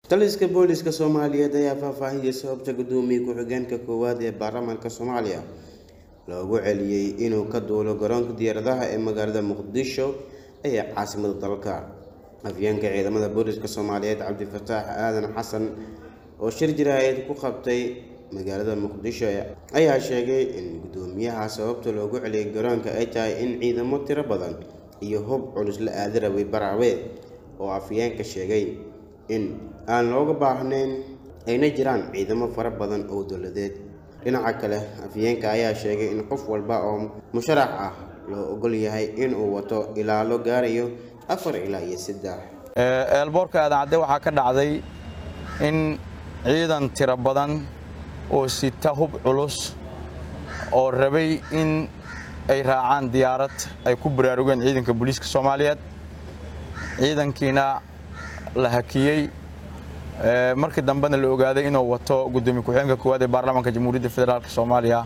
taliska booliska soomaaliyeed ayaa faahfaahiyey sababta gudoomiye ku-xigeenka koowaad ee baarlamaanka soomaaliya loogu celiyey inuu ka duulo garoonka diyaaradaha ee magaalada muqdisho ee caasimada dalka afyeenka ciidamada booliska soomaaliyeed cabdifataax aadan xasan oo shir jaraa'id ku qabtay magaalada muqdisho ayaa sheegay in gudoomiyaha sababta loogu celiyay garoonka ay tahay in ciidamo tiro badan iyo hub culus la aadi rabay baraawe oo afyeenka sheegay in aan looga baahnayn ayna jiraan ciidamo fara badan oo dowladeed dhinaca kale afyeenka ayaa sheegay in qof walba oo musharax ah loo ogol yahay inuu wato ilaalo gaarayo afar ilaa iyo saddex eelboorka aadan cadde waxaa ka dhacday in ciidan tiro badan oo sita hub culus oo rabay in ay raacaan diyaarad ay ku baraarugeen ciidanka booliiska soomaaliyeed ciidankiina la hakiyey markii dambena la ogaaday inuu wato gudoomiye ku-xigeenka koowaad ee baarlamaanka jamhuuriyadda federaalk soomaaliya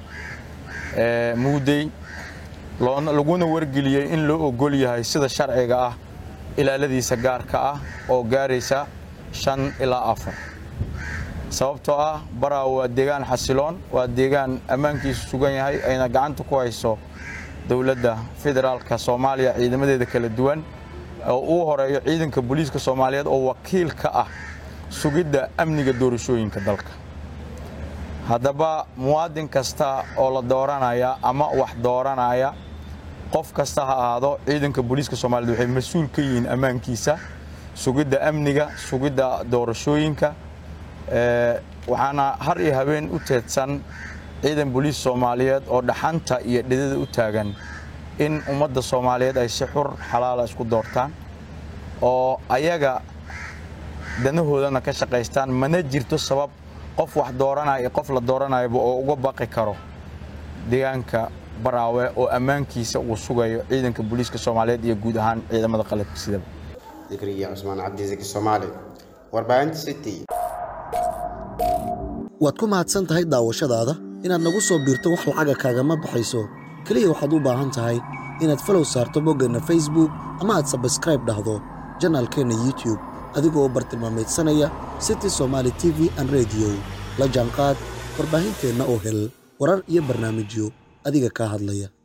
muudey laguna wargeliyey in loo ogol yahay sida sharciga ah ilaaladiisa gaarka ah oo gaaraysa shan ilaa afar sababtoo ah baraa waa deegaan xasiloon waa deegaan ammaankiisu sugan yahay ayna gacanta ku hayso dowladda federaalka soomaaliya ciidamadeeda kala duwan oo uu horeeyo ciidanka booliiska soomaaliyeed oo wakiil ka ah sugidda amniga doorashooyinka dalka haddaba muwaadin kasta oo la dooranaya ama wax dooranaya qof kasta ha ahaado ciidanka booliiska soomaaliyeed waxay mas-uul ka yihiin ammaankiisa sugidda amniga sugidda doorashooyinka waxaana har iyo habeen u teedsan ciidan booliis soomaaliyeed oo dhaxanta iyo dhidada u taagan in ummadda soomaaliyeed ay si xur xalaala isku doortaan oo ayaga danahoodana ka shaqaystaan mana jirto sabab qof wax dooranaya qof la dooranayaba oo uga baqi karo deegaanka baraawe oo ammaankiisa uu sugayo ciidanka booliiska soomaaliyeed iyo guud ahaan ciidamada qalabka sidaba dikriya cusmaan cabdisaki soomaali warbaahinta city waad ku mahadsan tahay daawashadaada inaad nagu soo biirto wax lacaga kaagama baxayso keliya waxaad u baahan tahay inaad falow saarto boggeenna facebook ama aad sabskraib dhahdo janaalkeenna youtube adigoo bartilmaameedsanaya city somaali t v an rediyo la jaanqaad warbaahinteenna oo hel warar iyo barnaamijyo adiga kaa hadlaya